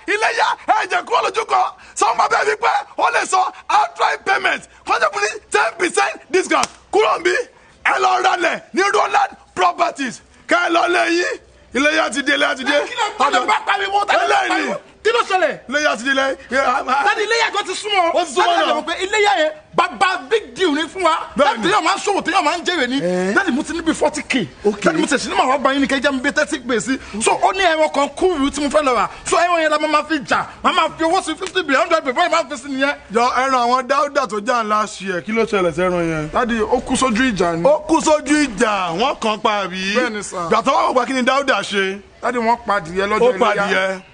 iléyà ẹ̀jẹ̀ kúrò lójú kan sọ́wọ́n máa bẹ́ẹ̀ fi pé ó lè sọ outright payment kọ́ńtà fún ní ten percent discount kúrò ń bí ẹ lọ ralẹ̀ ní roland properties kẹ́ ẹ lọ lẹ́yìn iléyà ti dé iléyà ti dé. kí ló tọ́jú bá pariwo tọ́jú bá Eléyìí. pariwo kí ló ṣẹlẹ̀ iléyà ti dé lẹ́yìn. láti iléyà kan ti súnmọ́ Ó ti súnmọ́ láti náà. àjẹmọ́ pé iléyà yẹn bàbá big deal ni fún wa Bẹ́ẹ̀ni. láti téèyàn máa ń ṣòwò téèyàn máa ń jèrè ni láti mú ti níbi forty k láti mú ti ṣe ní màá wá bá yín ní kẹjá mi bí thirty gbé sí so ó ní ẹran kan kúrú tí mo fẹ́ lọ rà so ẹran yẹn la máa fi jà máa máa fi owó sí fifty billion hundred billion báyìí máa fi sí nìyẹn. jọ ẹran àwọn dáúdà tó jà ńlá ṣe ẹ kí ló ṣẹlẹ̀ sẹ́ran yẹn. láti ó kú sójú ìjà ni ó kú sójú ìjà wọn kàn pa àbí. Bẹ́ẹ̀ni sà. gbàtọ́ wà wọ́pẹ́ kí ni dáúdà ṣe. láti wọ́n pa adìyẹ ó lọ́jọ́ pa iléyà adìyẹ